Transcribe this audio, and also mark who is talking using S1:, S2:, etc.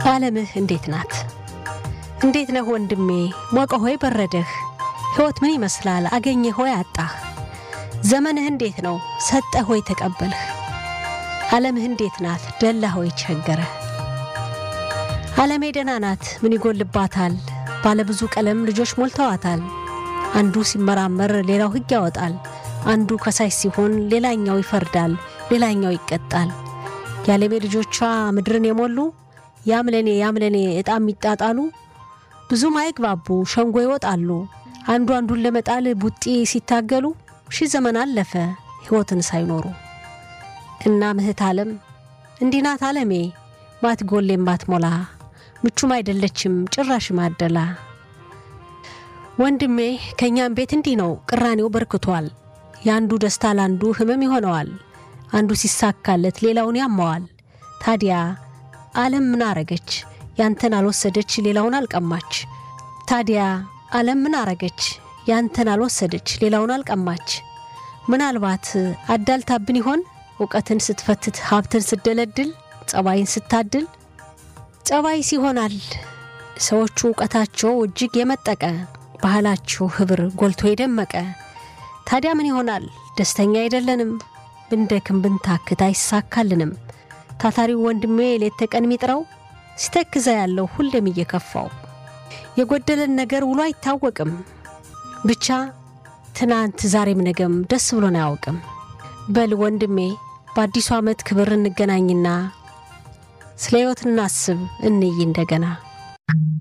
S1: ዓለምህ እንዴት ናት? እንዴት ነህ ወንድሜ? ሞቀ ሆይ በረደህ? ሕይወት ምን ይመስላል? አገኘህ ሆይ አጣህ? ዘመንህ እንዴት ነው? ሰጠህ ሆይ ተቀበልህ? ዓለምህ እንዴት ናት? ደላ ሆይ ቸገረህ? ዓለሜ ደህና ናት፣ ምን ይጎልባታል? ባለብዙ ቀለም ልጆች ሞልተዋታል። አንዱ ሲመራመር ሌላው ሕግ ያወጣል። አንዱ ከሳሽ ሲሆን ሌላኛው ይፈርዳል፣ ሌላኛው ይቀጣል። የዓለሜ ልጆቿ ምድርን የሞሉ ያምለኔ ያምለኔ ዕጣ የሚጣጣሉ ብዙም አይግባቡ ሸንጎ ይወጣሉ። አንዱ አንዱን ለመጣል ቡጢ ሲታገሉ ሺህ ዘመን አለፈ ሕይወትን ሳይኖሩ። እና ምህት ዓለም እንዲህ ናት ዓለሜ ማትጎሌም ማትሞላ ምቹም አይደለችም ጭራሽ ማደላ። ወንድሜ ከእኛም ቤት እንዲህ ነው ቅራኔው በርክቷል። የአንዱ ደስታ ለአንዱ ህመም ይሆነዋል። አንዱ ሲሳካለት ሌላውን ያማዋል። ታዲያ ዓለም ምን አረገች? ያንተን አልወሰደች ሌላውን አልቀማች። ታዲያ ዓለም ምን አረገች? ያንተን አልወሰደች ሌላውን አልቀማች። ምናልባት አዳልታብን ይሆን እውቀትን ስትፈትት ሀብትን ስትደለድል ጸባይን ስታድል ጸባይስ ይሆናል ሰዎቹ እውቀታቸው እጅግ የመጠቀ ባህላቸው ህብር ጎልቶ የደመቀ ታዲያ ምን ይሆናል ደስተኛ አይደለንም ብንደክም ብንታክት አይሳካልንም ታታሪው ወንድሜ ሌት ተቀን የሚጥረው ሲተክዘ ያለው ሁሌም እየከፋው የጎደለን ነገር ውሎ አይታወቅም ብቻ ትናንት ዛሬም ነገም ደስ ብሎን አያውቅም በል ወንድሜ በአዲሱ ዓመት ክብር እንገናኝና ስለ ሕይወት እናስብ እንይ እንደገና